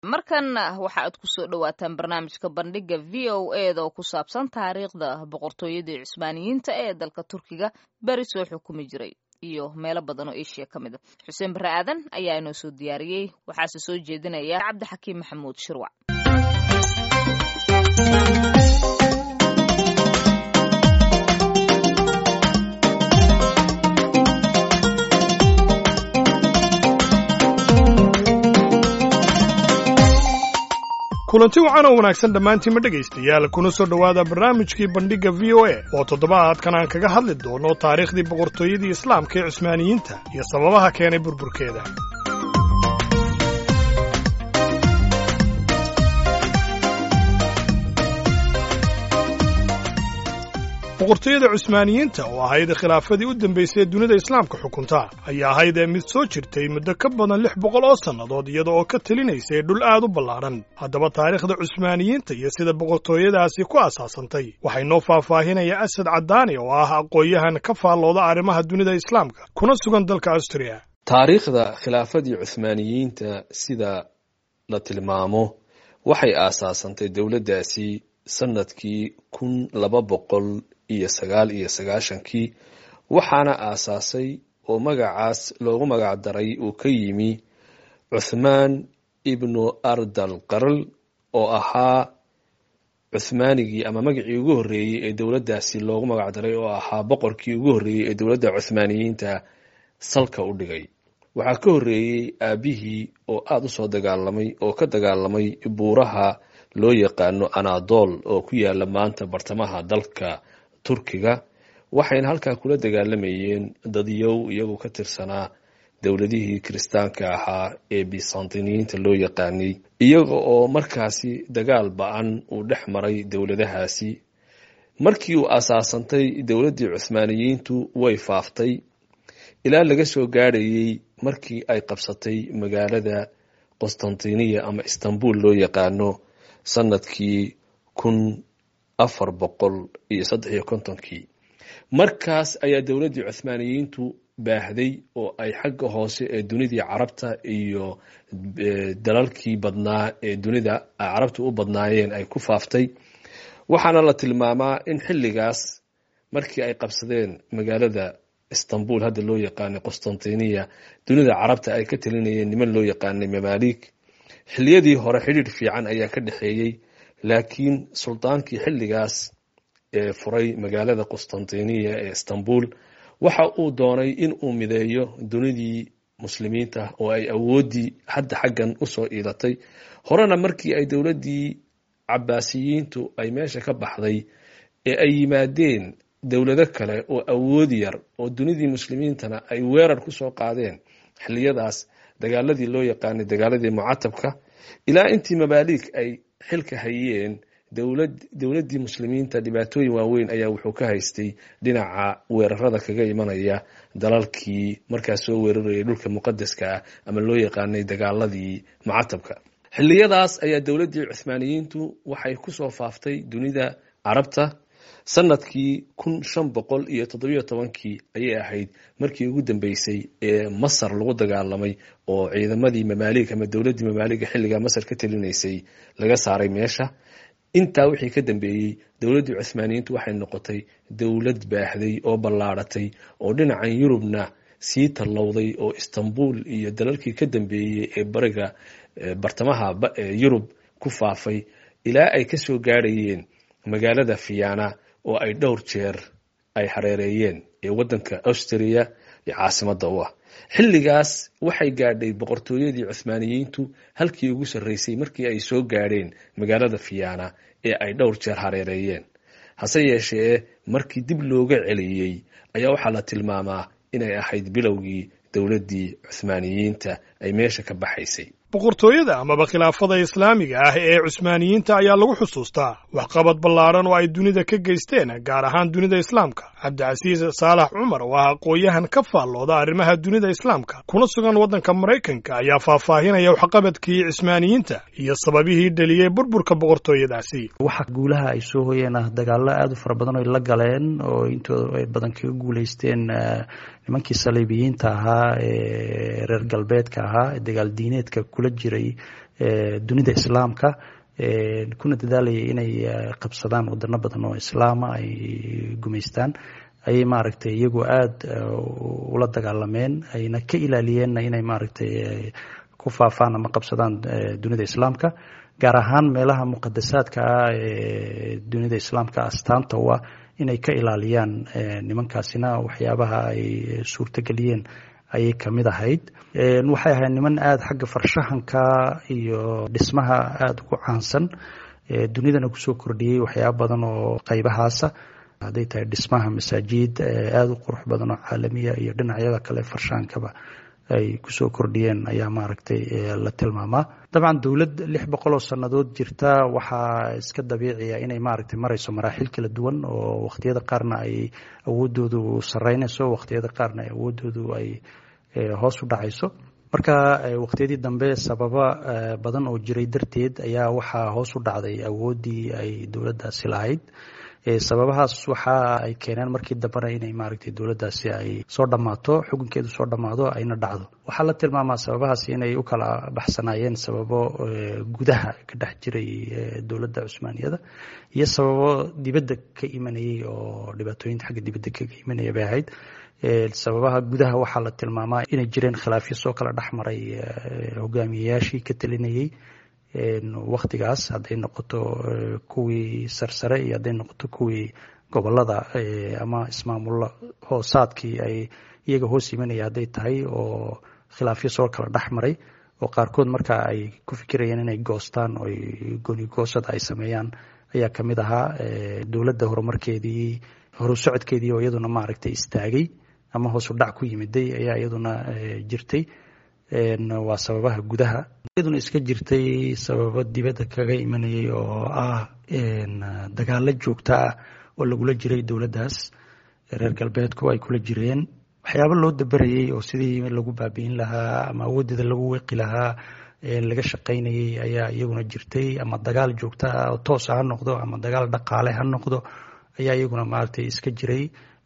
markanna waxa aad kusoo dhawaataan barnaamijka bandhiga v o eda oo ku saabsan taariikhda boqortooyadii cusmaaniyiinta ee dalka turkiga beri soo xukumi jiray iyo meelo badan oo eshiya ka mid a xuseen barre aadan ayaa inoo soo diyaariyey waxaase soo jeedinaya cabdixakiim maxamuud shirwac kulanti wacan oo wanaagsan dhammaantiinma dhegaystayaal kuna soo dhowaada barnaamijkii bandhigga v o a oo toddobaadkan aan kaga hadli doono taariikhdii boqortooyadii islaamka ee cusmaaniyiinta iyo sababaha keenay burburkeeda boqortooyada cusmaaniyiinta oo ahayd khilaafadii u dambaysay ee dunida islaamka xukunta ayaa ahayd ee mid soo jirtay muddo ka badan lix boqol oo sannadood iyada oo ka telinaysay dhul aad u ballaadhan haddaba taariikhda cusmaaniyiinta iyo sida boqortooyadaasi ku asaasantay waxay noo faahfaahinaya asad caddaani oo ah aqoon-yahan ka faallooda arrimaha dunida islaamka kuna sugan dalka astriya taariikhda khilaafadii cuhmaaniyiinta sida la tilmaamo waxay aasaasantay dowladdaasi sanadkii kun laba boqol iyo sagaal iyo sagaashankii waxaana aasaasay oo magacaas loogu magac daray uu ka yimi cuthmaan ibnu ardal qarl oo ahaa cuhmaanigii ama magacii ugu horreeyey ee dowladdaasi loogu magac daray oo ahaa boqorkii ugu horreeyey ee dowladda cuhmaaniyiinta salka u dhigay waxaa ka horreeyey aabihii oo aada u soo dagaalamay oo ka dagaalamay buuraha loo yaqaano anadol oo ku yaala maanta bartamaha dalka turkiga waxayna halkaa kula dagaalamayeen dadyow iyagu ka tirsanaa dowladihii kiristaanka ahaa ee bisantiniyiinta loo yaqaanay iyaga oo markaasi dagaal ba-an uu dhex maray dowladahaasi markii uu asaasantay dowladdii cuhmaaniyiintu way faaftay ilaa laga soo gaadhayey markii ay qabsatay magaalada qostantiniya ama istanbul loo yaqaano sanadkii kun afar boqol iyo saddex iyo kontonkii markaas ayaa dowladdii cuhmaaniyiintu baahday oo ay xagga hoose ee dunidii carabta iyo dalalkii badnaa ee dunida carabta u badnaayeen ay ku faaftay waxaana la tilmaamaa in xilligaas markii ay qabsadeen magaalada istanbul hadda loo yaqaanay qostantiniya dunida carabta ay ka talinayeen niman loo yaqaanay mamalik xilliyadii hore xidhiidh fiican ayaa ka dhexeeyey laakiin sultaankii xilligaas ee furay magaalada qostantiniya ee istanbul waxa uu doonay in uu mideeyo dunidii muslimiinta oo ay awooddii hadda xaggan usoo iidatay horena markii ay dowladdii cabaasiyiintu ay meesha ka baxday ee ay yimaadeen dowlado kale oo awood yar oo dunidii muslimiintana ay weerar kusoo qaadeen xilliyadaas dagaaladii loo yaqaanay dagaaladii mucatabka ilaa intii mabaalik ay xilka hayeen dowladdii muslimiinta dhibaatooyin waaweyn ayaa wuxuu ka haystay dhinaca weerarada kaga imanaya dalalkii markaas soo weerarayay dhulka muqadaska ah ama loo yaqaanay dagaaladii mucatabka xilliyadaas ayaa dowladdii cuhmaaniyiintu waxay kusoo faaftay dunida carabta sanadkii kun shan boqol iyo toddobiyo tobankii ayay ahayd markii ugu dambeysay ee masar lagu dagaalamay oo ciidamadii mamaalig ama dowladdii mamaaliga xilligaa masar ka telinaysay laga saaray meesha intaa wixii ka dambeeyey dowladdii cuhmaaniyiintu waxay noqotay dowlad baahday oo ballaadhatay oo dhinacan yurubna sii tallowday oo istanbul iyo dalalkii ka dambeeyey ee bariga bartamaha yurub ku faafay ilaa ay kasoo gaadhayeen magaalada fiyana oo ay dhowr jeer ay hareereeyeen ee waddanka austria iyo caasimadda u ah xilligaas waxay gaadhay boqortooyadii cuhmaaniyiintu halkii ugu sarreysay markii ay soo gaadheen magaalada fiyana ee ay dhowr jeer hareereeyeen hase yeeshee markii dib looga celiyey ayaa waxaa la tilmaamaa inay ahayd bilowgii dowladdii cuhmaaniyiinta ay meesha ka baxaysay boqortooyada amaba khilaafada islaamiga ah ee cusmaaniyiinta ayaa lagu xusuustaa waxqabad ballaadhan oo ay dunida ka geysteen gaar ahaan dunida islaamka cabdicasiis saalax cumar oo ah aqoon-yahan ka faallooda arrimaha dunida islaamka kuna sugan waddanka maraykanka ayaa faahfaahinaya waxqabadkii cismaaniyiinta iyo sababihii dheliyey burburka boqortooyadaasi waxa guulaha ay soo hoyeen ah dagaallo aada u fara badan oy la galeen oo intooda ay badan kaga guulaysteen nimankii saliibiyiinta ahaa ee reer galbeedka ahaa ee dagaal diineedka kula jiray dunida islaamka kuna dadaalayay inay qabsadaan wadano badan oo islaama ay gumaystaan ayay maaragtay iyagu aada ula dagaalameen ayna ka ilaaliyeenna inay maaragtay ku faafaan ama qabsadaan dunida islaamka gaar ahaan meelaha muqadasaadka ah ee dunida islaamka astaanta u ah inay ka ilaaliyaan nimankaasina waxyaabaha ay suurtageliyeen ayay kamid ahayd waxay ahayd niman aada xagga farshaxanka iyo dhismaha aada ugu caansan dunidana kusoo kordhiyey waxyaaba badan oo qaybahaasa hadday tahay dhismaha masaajid aada u qurux badan oo caalamiya iyo dhinacyada kale farshahankaba ay kusoo kordhiyeen ayaa maaragtay la tilmaamaa dabcan dowlad lix boqol oo sannadood jirta waxaa iska dabiiciya inay maaragtay marayso maraaxil kala duwan oo wakhtiyada qaarna ay awoodoodu sareynayso wakhtiyada qaarna awoodoodu ay hoos u dhacayso marka waqtiyadii dambe sababa badan oo jiray darteed ayaa waxaa hoos u dhacday awooddii ay dowladdaasi lahayd sababahaas waxa ay keeneen markii dambena inay maaragtay dowladdaasi ay soo dhammaato xukunkeedu soo dhammaado ayna dhacdo waxaa la tilmaamaa sababahaasi inay u kala baxsanaayeen sababo gudaha ka dhex jiray dowladda cusmaaniyada iyo sababo dibadda ka imanayay oo dhibaatooyinta xagga dibadda kaga imanaya bay ahayd sababaha gudaha waxaa la tilmaamaa inay jireen khilaafyo soo kala dhex maray hogaamiyeyaashii ka talinayay waktigaas hadday noqoto kuwii sarsare iyo hadday noqoto kuwii gobolada ama ismaamulo hoosaadkii ay iyaga hoos imanaya hadday tahay oo khilaafyo soo kala dhex maray oo qaarkood marka ay ku fikirayeen inay goostaan oo goonigoosada ay sameeyaan ayaa kamid ahaa dowladda horumarkeedii horu socodkeedii oo iyaduna maaragtay istaagay ama hoosu dhac ku yimiday ayaa iyaduna jirtay waa sababaha gudaha iyaduna iska jirtay sababo dibadda kaga imanayay oo ah dagaalo joogto ah oo lagula jiray dowladdaas reer galbeedku ay kula jireen waxyaabo loo dabarayay oo sidii lagu baabi'in lahaa ama awoodeeda lagu weqi lahaa laga shaqaynayay ayaa iyaguna jirtay ama dagaal joogto ah oo toosa ha noqdo ama dagaal dhaqaale ha noqdo ayaa iyaguna maaragtay iska jiray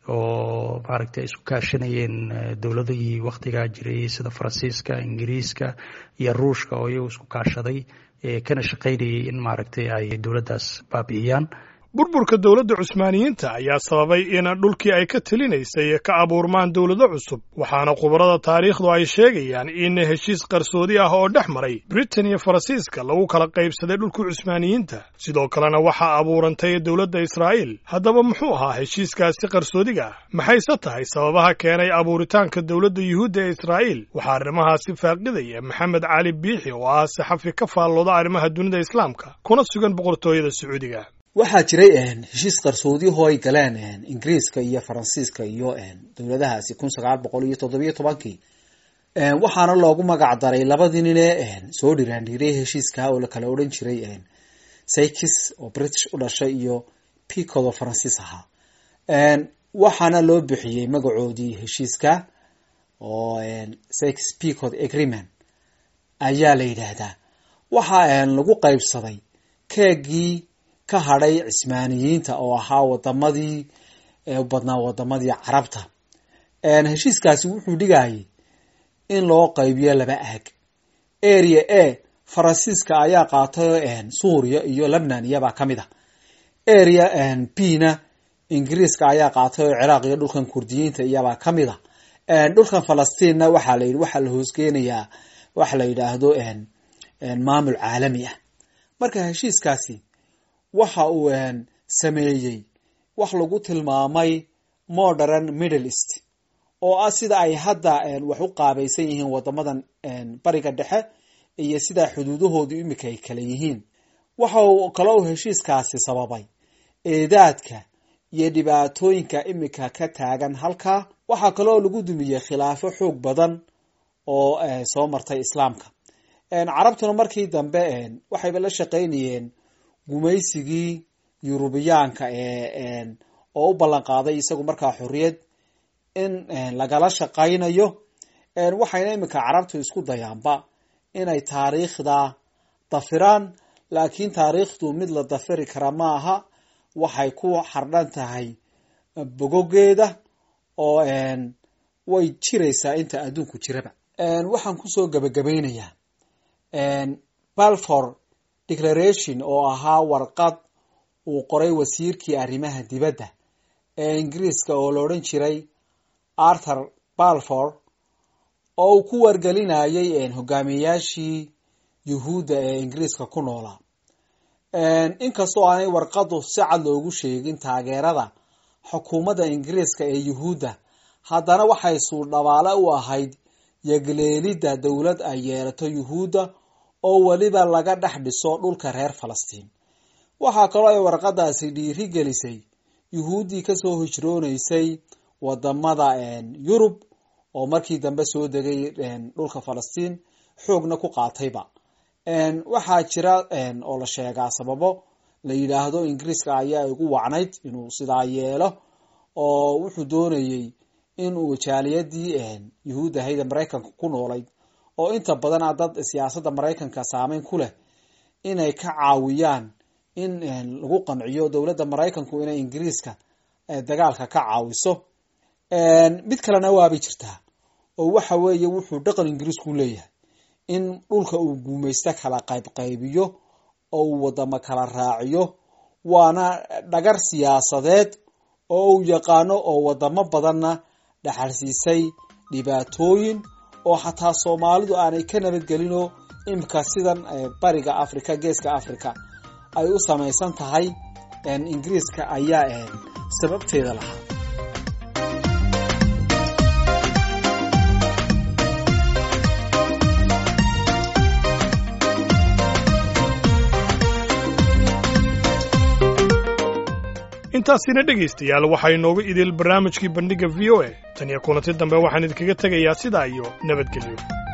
oo maaragtay ay isku kaashanayeen dowladihii waktigaa jiray sida faransiiska ingiriiska iyo ruushka oo iyagu isku kaashaday kana shaqaynayay in maaragtay ay dowladdaas baabi'iyaan burburka dowladda cusmaaniyiinta ayaa sababay in dhulkii ay ka telinaysay ka abuurmaan dowlado cusub waxaana khubarada taariikhdu ay sheegayaan in heshiis qarsoodi ah oo dhex maray britain iyo faransiiska lagu kala qaybsaday dhulkii cusmaaniyiinta sidoo kalena waxaa abuurantay dowladda israa'iil haddaba muxuu ahaa heshiiskaasi qarsoodiga ah maxayse tahay sababaha keenay abuuritaanka dowladda yuhuudda ee israa'iil waxaa arrimahaasi faaqidaya maxamed cali biixi oo ah saxafi ka faallooda arrimaha dunida islaamka kuna sugan boqortooyada sacuudiga waxaa jiray heshiis qarsoodiyahoo ay galeen ingiriiska iyo faransiiska iyo dowladahaasi kun sagaal boqol iyo toddobiyo tobankii waxaana loogu magac daray labadii nine soo dhiraandhiiray heshiiska oo la kala odhan jiray sykis oo british u dhashay iyo picod oo faransiis ahaa waxaana loo bixiyey magacoodii heshiiska oo sykis picod agreement ayaa la yidhaahdaa waxaa lagu qaybsaday keegii ka hadhay cismaaniyiinta oo ahaa wadamadii u badnaa wadamadii carabta heshiiskaasi wuxuu dhigayay in loo qaybiyo laba aag area a faransiiska ayaa qaatay suuriya iyo lebnan iyabaa ka mid a area b na ingiriiska ayaa qaatay oo ciraaq iyo dhulkan kurdiyiinta iyabaa ka mid a dhulkan falastiinna waxaa la yidhi waxaa la hoosgeynayaa waxa la yidhaahdo maamul caalami ah marka heshiiskaasi waxa uu sameeyey wax lagu tilmaamay modern middle east oo ah sida ay hadda wax u qaabaysan yihiin wadamadan bariga dhexe iyo sidaa xuduudahoodu imika ay kala yihiin waxa uu kaloo heshiiskaasi sababay eedaadka iyo dhibaatooyinka imika ka taagan halkaa waxaa kaloo lagu dumiyey khilaafo xoog badan oo soo martay islaamka carabtuna markii dambe waxayba la shaqaynayeen gumaysigii yurubiyaanka ee oo u ballan qaaday isagu markaa xorriyad in lagala shaqaynayo waxayna iminka carabtu isku dayaanba inay taariikhda dafiraan laakiin taariikhdu mid la dafiri kara ma aha waxay ku xardhan tahay bogogeeda oo way jiraysaa inta adduunku jiraba waxaan kusoo gabagabaynayaa balfour declaration oo ahaa warqad uu qoray wasiirkii arrimaha dibadda ee ingiriiska oo la odhan jiray arthur balfour oo uu ku wargelinayay hogaamiyayaashii yuhuudda ee ingiriiska ku noolaa inkastoo aanay warqadu si cad loogu sheegin taageerada xukuumadda ingiriiska ee yuhuudda haddana waxay suuldhabaale u ahayd yegleelidda dowlad ay yeelato yuhuudda oo weliba laga dhex dhiso dhulka reer falastiin waxaa kaloo ay warqadaasi dhiiri gelisay yuhuuddii kasoo hijroonaysay wadamada yurub oo markii dambe soo degay dhulka falastiin xoogna ku qaatayba waxaa jira oo la sheegaa sababo la yidhaahdo ingiriiska ayaa igu wacnayd inuu sidaa yeelo oo wuxuu doonayey inuu jaaliyadii yuhuud ahayd ee maraykanka ku noolayd oo inta badan a dad siyaasadda maraykanka saameyn ku leh inay ka caawiyaan in lagu qanciyo dowladda maraykanku inay ingiriiska dagaalka ka caawiso mid kalena waabay jirtaa oo waxa weeye wuxuu dhaqan ingiriisku leeyahay in dhulka uu guumaysto kala qaybqaybiyo oo uu wadamo kala raaciyo waana dhagar siyaasadeed oo uu yaqaano oo wadamo badanna dhaxalsiisay dhibaatooyin oo xataa soomaalidu aanay ka nabadgelinoo imika sidan bariga africa geeska africa ay u samaysan tahay ingiriiska ayaa sababteeda lahaa intaasina dhegaystayaal waxaa inoogu idil barnaamijkii bandhigga v o a tan iyo kulanti dambe waxaan idinkaga tegayaa sidaa iyo nabadgelyo